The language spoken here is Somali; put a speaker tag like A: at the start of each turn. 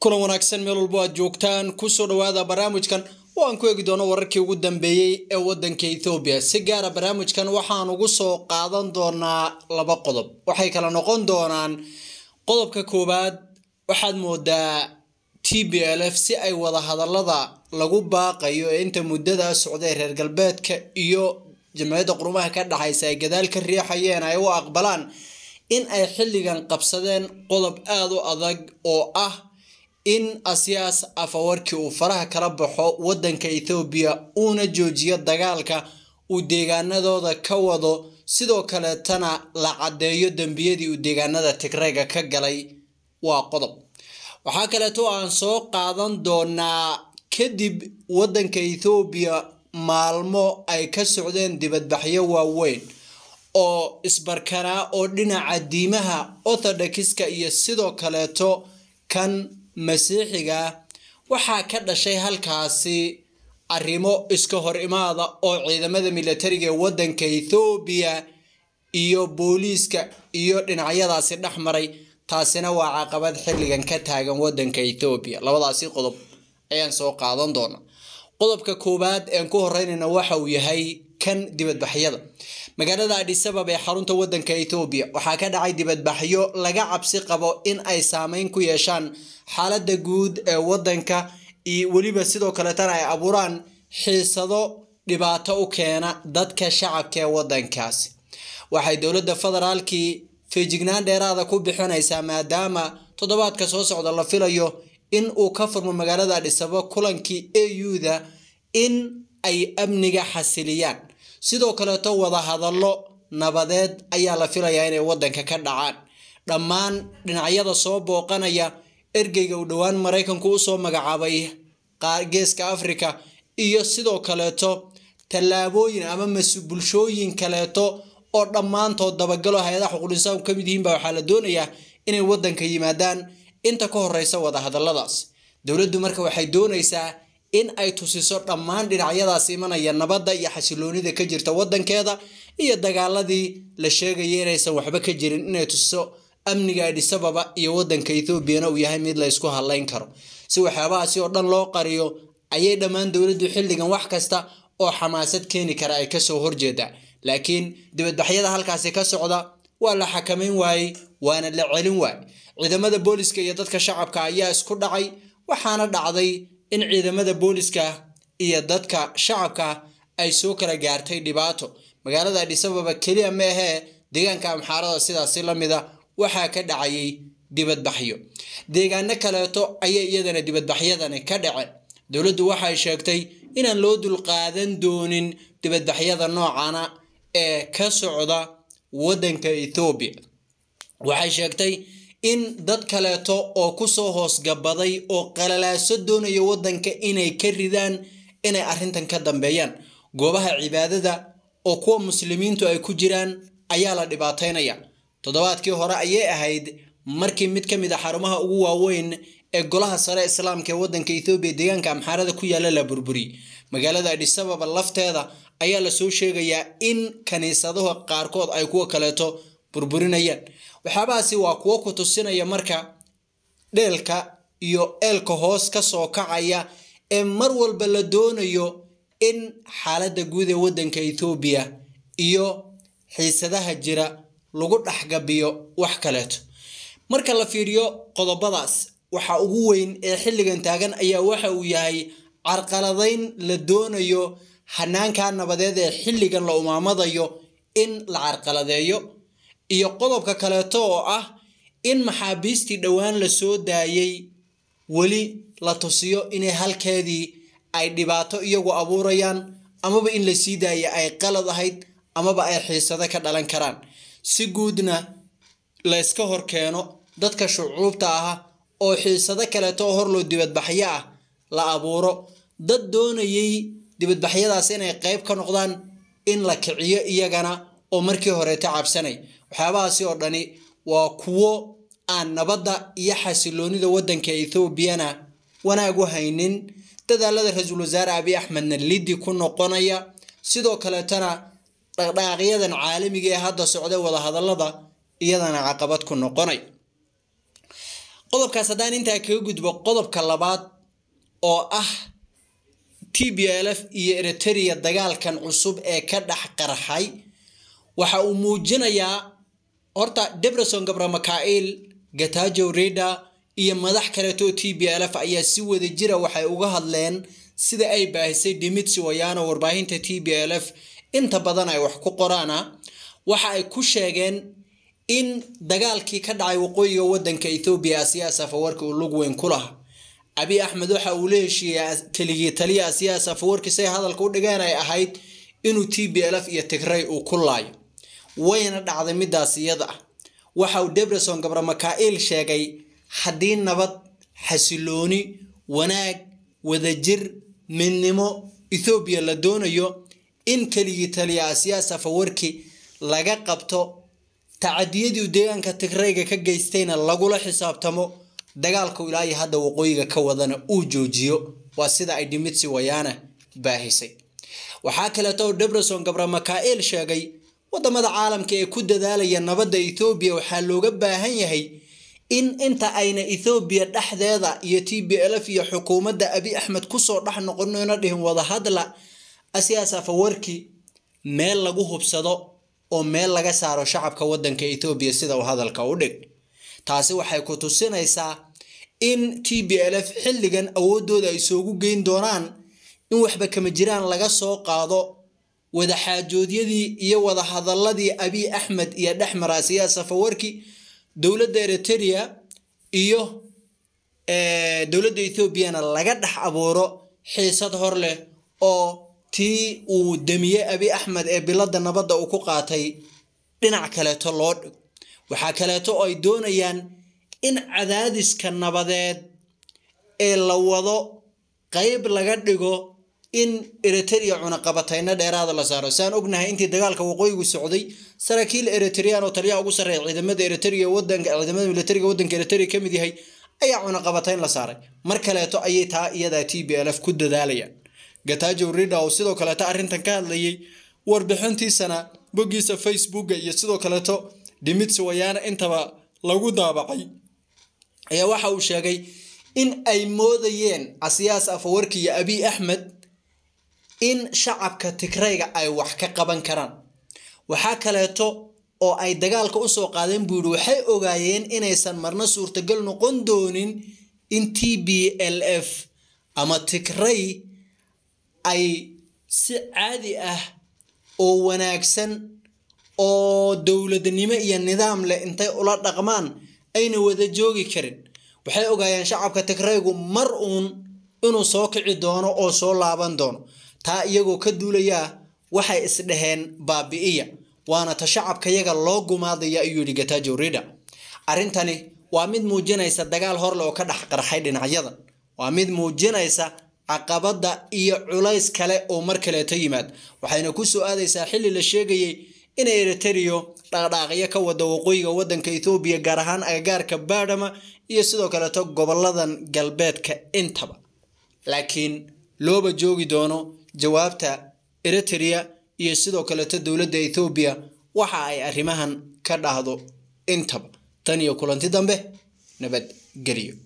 A: kulan wanaagsan meel walbo aad joogtaan kusoo dhawaada barnaamijkan oo aan ku eegi doono wararkii ugu dambeeyey ee wadanka ethoobiya si gaara barnaamijkan waxaan ugu soo qaadan doonaa laba qodob waxay kala noqon doonaan qodobka koowaad waxaad moodaa t b l f si ay wada hadalada lagu baaqayo ee inta muddada socday reer galbeedka iyo jamciyadda qurumaha ka dhexaysa ay gadaal ka riixayeen ay u aqbalaan in ay xilligan qabsadeen qodob aada u adag oo ah in asiyaas afawarkii uu faraha kala baxo wadanka ethoobiya uuna joojiyo dagaalka uu deegaanadooda ka wado sidoo kaleetana la caddeeyo dembiyadii uu deegaanada tigrayga ka galay waa qodob waxaa kaleeto aan soo qaadan doonaa kadib wadanka ethoobiya maalmo ay ka socdeen dibadbaxyo waaweyn oo isbarkanaa oo dhinaca diimaha orthodoxiska iyo sidoo kaleeto kan masiixiga waxaa ka dhashay halkaasi arrimo iska hor imaada oo ciidamada militariga ee wadanka ethoobiya iyo booliiska iyo dhinacyadaasi dhex maray taasina waa caqabad xilligan ka taagan wadanka ethoobiya labadaasi qodob ayaan soo qaadan doona qodobka koowaad ean ku horeynayna waxa uu yahay kan dibadbaxyada magaalada adhisabab ee xarunta wadanka ethoobiya waxaa ka dhacay dibadbaxyo laga cabsi qabo in ay saameyn ku yeeshaan xaalada guud ee wadanka iyo weliba sidoo kaleetana ay abuuraan xiisado dhibaato u keena dadka shacabka ee wadankaasi waxay dowladda federaalkii feejignaan dheeraada ku bixinaysaa maadaama toddobaadka soo socda la filayo in uu ka furmo magaalada adhisabab kulankii au-da in ay amniga xasiliyaan sidoo kaleeto wada hadallo nabadeed ayaa la filayaa inay wadanka ka dhacaan dhammaan dhinacyada soo booqanaya ergeyga uu dhowaan maraykanku usoo magacaabay geeska africa iyo sidoo kaleeto tallaabooyin ama bulshooyin kaleeto oo dhammaantood dabagalo hay-adaha xuquulinsaan ka mid yihiinba waxaa la doonayaa inay wadanka yimaadaan inta ka horeysa wada hadalladaas dowladdu marka waxay doonaysaa in ay tusiso dhammaan dhinacyadaas imanaya nabadda iyo xasiloonida ka jirta wadankeeda iyo dagaaladii la sheegaya inaysan waxba ka jirin inay tusiso amniga adhisababa iyo wadanka ethoobiana uu yahay mid la ysku hadlayn karo si waxyaabahaasi oo dhan loo qariyo ayay dhammaan dowladdu xilligan wax kasta oo xamaasad keeni kara ay kasoo horjeedaa laakiin dibadbaxyada halkaasi ka socda waa la xakamayn waayey waana la celin waayey ciidamada booliska iyo dadka shacabka ayaa isku dhacay waxaana dhacday in ciidamada booliska iyo dadka shacabka ay soo kala gaartay dhibaato magaalada adhisababa keliya ma ahee deegaanka amxaarada sidaasi la mida waxaa ka dhacayay dibadbaxyo deegaano kaleeto ayay iyadana dibadbaxyadani ka dhaceen dowladdu waxay sheegtay inaan loo dulqaadan doonin dibadbaxyada noocana ee ka socda wadanka ethoobiya waxay sheegtay in dad kaleeto oo kusoo hoosgabaday oo qalalaaso doonaya wadanka inay ka ridaan inay arrintan ka dambeeyaan goobaha cibaadada oo kuwa muslimiintu ay ku jiraan ayaa la dhibaataynaya toddobaadkii hore ayay ahayd markii mid ka mid a xarumaha ugu waaweyn ee golaha sare islaamka ee wadanka ethoobiya deegaanka amxaarada ku yaalla la burburiyey magaalada adhisababa lafteeda ayaa lasoo sheegayaa in kaniisadaha qaarkood ay kuwa kaleeto burburinayaan waxyaabahaasi waa kuwo ku tusinaya marka dheelka iyo eelka hoos ka soo kacaya ee mar walba la doonayo in xaaladda guud ee wadanka ethoobiya iyo xiisadaha jira lagu dhexgabiyo wax kaleeto marka la fiiriyo qodobadaas waxa ugu weyn ee xilligan taagan ayaa waxa uu yahay carqaladayn la doonayo hanaanka nabadeed ee xilligan la umaamadayo in la carqaladeeyo iyo qodobka kaleeto oo ah in maxaabiistii dhowaan la soo daayay weli la tusiyo inay halkeedii ay dhibaato iyagu abuurayaan amaba in la sii daaya ay qalad ahayd amaba ay xiisado ka dhalan karaan si guudna la yska hor keeno dadka shucuubta ah oo xiisado kaleeto oo horloo dibadbaxyo ah la abuuro dad doonayay dibadbaxyadaas inay qeyb ka noqdaan in la kiciyo iyagana oo markii horeeta cabsanay waxyaabahaasi oo dhani waa kuwo aan nabadda iyo xasiloonida wadanka ethoobiyana wanaag u haynin dadaalada ra-iisul wasaare abiy axmedna liddi ku noqonaya sidoo kaleetana dhaqdhaqaaqyadan caalamiga ee hadda socda wadahadallada iyadana caqabad ku noqonay qodobkaas haddaan intaa kaga gudbo qodobka labaad oo ah t b l f iyo eriteria dagaalkan cusub ee ka dhex qarxay waxa uu muujinayaa horta debreson gabramakail gatajo reda iyo madax kaleetoo t b l f ayaa si wada jira waxay uga hadleen sida ay baahisay dimitsi wayano warbaahinta t b l f inta badan ay wax ku qoraana waxa ay ku sheegeen in dagaalkii ka dhacay waqooyiga wadanka ethoobiya asiyaas afawarki uu lug weyn ku lahaa abi axmed waxa uu la heshiiyey keligii taliya asiyaas afawarki say hadalka u dhigeen ay ahayd inuu t b l f iyo tigray uu ku laayo wayna dhacday midaas iyada ah waxa uu debreson gabramakail sheegay haddii nabad xasilooni wanaag wadajir midnimo ethoobiya la doonayo in keligii taliya asiyaas afawarki laga qabto tacadiyadii deegaanka tigrayga ka geystayna lagula xisaabtamo dagaalku ilaa iyo hadda waqooyiga ka wadana uu joojiyo waa sida ay dimitsi wayana baahisay waxaa kaleeto oo debreson gabramakail sheegay wadamada caalamka ee ku dadaalaya nabadda ethoobiya waxaa looga baahan yahay in inta ayna ethoobiya dhexdeeda iyo t b l f iyo xukuumadda abi axmed kusoo dhex noqonona dhihin wadahadla asiyaas afawarki meel lagu hubsado oo meel laga saaro shacabka wadanka ethoobiya sida uu hadalka u dhig taasi waxay ku tusinaysaa in t b l f xilligan awoodooda ay soogu geyn doonaan in waxba kama jiraan laga soo qaado wadaxaajoodyadii iyo wadahadaladii abiy axmed iyo dhexmar asiyaas afawarki dowladda eriteria iyo dowladda ethoobiana laga dhex abuuro xiisad hor leh oo tii uu damiyey abi axmed ee bilada nabadda uu ku qaatay dhinac kaleeto loo dhig waxaa kaleeto oo ay doonayaan in cadaadiska nabadeed ee la wado qeyb laga dhigo in eriteria cunaqabatayna dheeraada la saaro saan ognahay intii dagaalka waqooyigu socday saraakiil eritrian oo taliyaha ugu sarreeya ciidamada eriteria wadanka ciidamada militariga wadanka eriteria ka mid yahay ayaa cunaqabatayn la saaray mar kaleeto ayay taa iyadaa t b l f ku dadaalayaan gatajo rida oo sidoo kaleeto arrintan ka hadlayay warbixintiisana boggiisa facebooka iyo sidoo kaleeto dimitsi wayana intaba lagu daabacay ayaa waxa uu sheegay in ay moodayeen asiyaas afawarki iyo abiy axmed in shacabka tigrayga ay wax ka qaban karaan waxaa kaleeto oo ay dagaalka usoo qaadeen buu yihi waxay ogaayeen inaysan marna suurtagal noqon doonin in t b l f ama tigray ay si caadi ah oo wanaagsan oo dowladnimo iyo nidaam leh intay ula dhaqmaan ayna wada joogi karin waxay ogaayeen shacabka tigraygu mar uun inuu soo kici doono oo soo laaban doono taa iyagoo ka duulayaa waxay isdhaheen baabi'iya waana ta shacabka yaga loo gumaadaya ayuu yidhi gatajo rida arrintani waa mid muujinaysa dagaal horle oo ka dhex qarxay dhinacyadan waa mid muujinaysa caqabadda iyo culays kale oo mar kaleeto yimaad waxayna ku soo aadaysaa xilli la sheegayay inay eriterio dhaqdhaaqyo ka wada waqooyiga wadanka ethoobiya gaar ahaan agagaarka baadhama iyo sidoo kaleeto goboladan galbeedka intaba laakiin looba joogi doono jawaabta eriteria iyo sidoo kaleeto dowladda ethoobiya waxa ay arrimahan ka dhahdo intaba tan iyo kulanti dambe nabadgelyo